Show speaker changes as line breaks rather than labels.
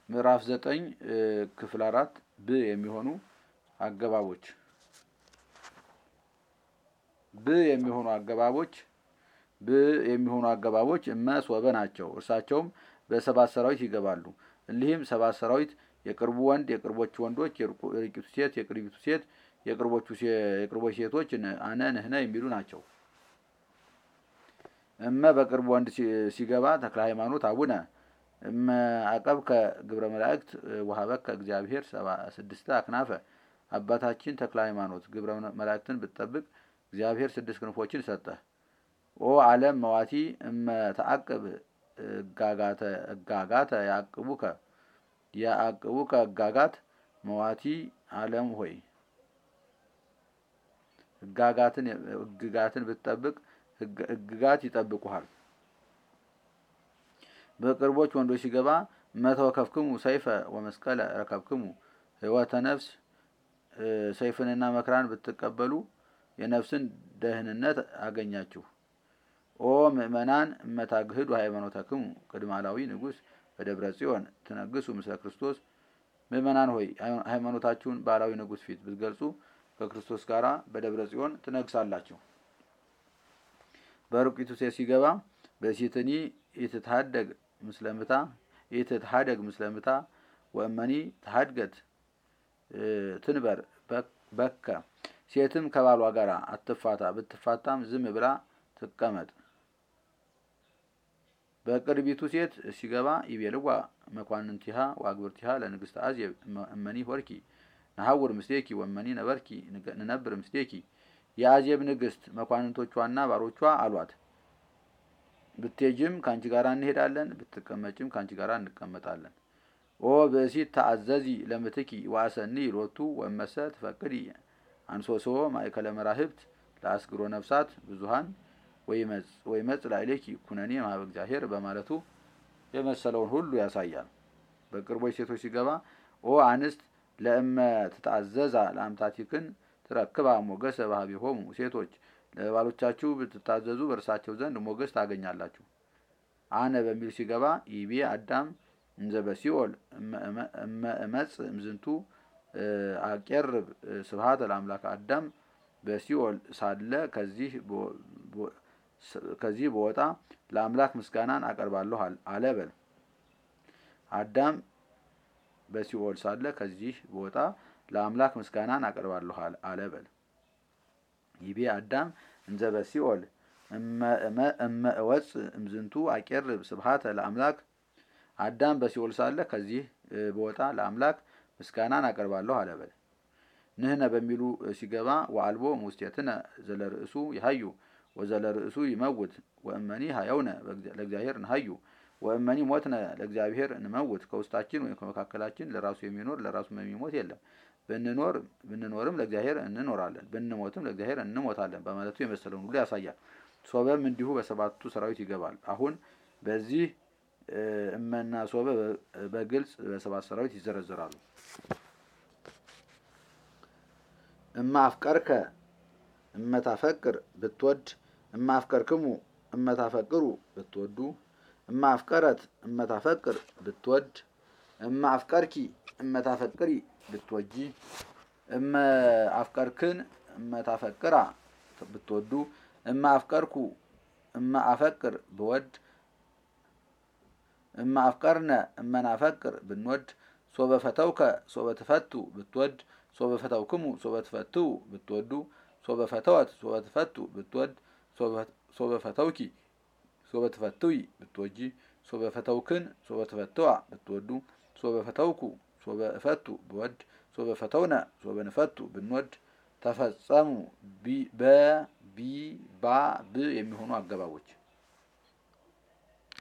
ምዕራፍ ዘጠኝ ክፍል አራት ብ የሚሆኑ አገባቦች ብ የሚሆኑ አገባቦች ብ የሚሆኑ አገባቦች እመ ሶበ ናቸው። እርሳቸውም በሰባት ሰራዊት ይገባሉ። እሊህም ሰባት ሰራዊት የቅርቡ ወንድ፣ የቅርቦቹ ወንዶች፣ የርቂቱ ሴት፣ የቅርቢቱ ሴት፣ የቅርቦቹ የቅርቦች ሴቶች አነ ንህነ የሚሉ ናቸው። እመ በቅርቡ ወንድ ሲገባ ተክለ ሃይማኖት አቡነ እመ አቀብከ ግብረ መላእክት ወሀበከ እግዚአብሔር ስድስተ አክናፈ አባታችን ተክለ ሃይማኖት ግብረ መላእክትን ብትጠብቅ እግዚአብሔር ስድስት ክንፎችን ሰጠህ። ኦ ዓለም መዋቲ እመ ተአቅብ እጋጋተ እጋጋተ ያቅቡከ ያአቅቡከ እጋጋት መዋቲ ዓለም ሆይ እጋጋትን እግጋትን ብትጠብቅ እግጋት ይጠብቁሃል። በቅርቦች ወንዶች ሲገባ መተወከፍክሙ ሰይፈ ወመስቀለ ረከብክሙ ሕይወተ ነፍስ ሰይፍንና መከራን ብትቀበሉ የነፍስን ደህንነት አገኛችሁ። ኦ ምእመናን እመታግህዱ ሃይማኖተክሙ ቅድመ አላዊ ንጉሥ በደብረ ጽዮን ትነግሱ ምስለ ክርስቶስ። ምእመናን ሆይ ሃይማኖታችሁን በአላዊ ንጉሥ ፊት ብትገልጹ ከክርስቶስ ጋር በደብረ ጽዮን ትነግሳላችሁ። በርቂቱ ሴት ሲገባ በሴትኒ ኢትትሃደግ ምስለምታ ኢትትሃደግ ምስለምታ ወእመኒ ተሃድገት ትንበር በከ ሴትም ከባሏ ጋር አትፋታ፣ ብትፋታም ዝም ብላ ትቀመጥ። በቅርቢቱ ሴት ሲገባ ይቤልዋ መኳንንቲሃ ወአግብርቲሃ ለንግሥተ አዜብ እመኒ ሆርኪ ነሐውር ምስሌኪ ወእመኒ ነበርኪ ንነብር ምስሌኪ የአዜብ ንግሥት መኳንንቶቿና ባሮቿ አሏት፣ ብትሄጂም ከአንቺ ጋር እንሄዳለን፣ ብትቀመጭም ከአንቺ ጋር እንቀመጣለን። ኦ ብእሲት ተአዘዚ ለምትኪ ዋሰኒ ሎቱ ወመሰ ትፈቅዲ አንሶሶ ማእከለ መራህብት ለአስግሮ ነፍሳት ብዙሃን ወይመጽ ላዕሌኪ ኩነኔ ማህበ እግዚአብሔር በማለቱ የመሰለውን ሁሉ ያሳያል። በቅርቦች ሴቶች ሲገባ ኦ አንስት ለእመ ትታዘዛ ለአምታቲክን ትረክባ ሞገሰ ባህቢሆሙ ሴቶች ለባሎቻችሁ ብትታዘዙ በእርሳቸው ዘንድ ሞገስ ታገኛላችሁ። አነ በሚል ሲገባ ይቤ አዳም እንዘ በሲኦል እመ እመጽ እምዝንቱ አቄርብ ስብሐተ ለአምላክ አዳም በሲኦል ሳለ ከዚህ በወጣ ለአምላክ ምስጋናን አቀርባለሁ አለ በል። አዳም በሲኦል ሳለ ከዚህ በወጣ ለአምላክ ምስጋናን አቀርባለሁ አለ በል። ይቤ አዳም እንዘ በሲኦል እመ እወፅ እምዝንቱ አቄርብ ስብሐተ ለአምላክ አዳም በሲኦል ሳለ ከዚህ በወጣ ለአምላክ ምስጋናን አቀርባለሁ አለ በል። ንህነ በሚሉ ሲገባ ወአልቦ ሙስቴትነ ዘለርእሱ ይሀዩ ወዘለርእሱ ይመውት ወእመኒ ሀየውነ ለእግዚአብሔር እንሀዩ ወእመኒ ሞትነ ለእግዚአብሔር እንመውት። ከውስጣችን ወይም ከመካከላችን ለራሱ የሚኖር ለራሱ የሚሞት የለም። ብንኖር ብንኖርም ለእግዚአብሔር እንኖራለን፣ ብንሞትም ለእግዚአብሔር እንሞታለን በማለቱ የመሰለውን ሁሉ ያሳያል። ሶበም እንዲሁ በሰባቱ ሰራዊት ይገባል። አሁን በዚህ እመና ሶበ በግልጽ በሰባት ሰራዊት ይዘረዘራሉ። እማ አፍቀርከ እመታፈቅር ብትወድ እማ አፍቀርክሙ እመታፈቅሩ ብትወዱ እማ አፍቀረት እመታፈቅር ብትወድ እማ አፍቀርኪ እመታፈቅሪ ብትወጂ እመ አፍቀርክን እመታፈቅራ ብትወዱ እማ አፍቀርኩ እማ አፈቅር ብወድ እማ አፍቀርነ እመናፈቅር ብንወድ ሶበ ፈተውከ ሶበ ትፈቱ ብትወድ ሶበ ፈተውክሙ ሶበ ትፈትው ብትወዱ ሶበ ፈተወት ሶበ ትፈቱ ብትወድ ሶበ ፈተውኪ ሶበ ትፈትዊ ብትወጂ ሶበ ፈተውክን ሶበ ትፈትዋ ብትወዱ ሶበ ፈተውኩ ሶበ እፈቱ ብወድ ሶበ ፈተውነ ሶበ ንፈቱ ብንወድ ተፈጸሙ በቢ ባ ብ የሚሆኑ አገባቦች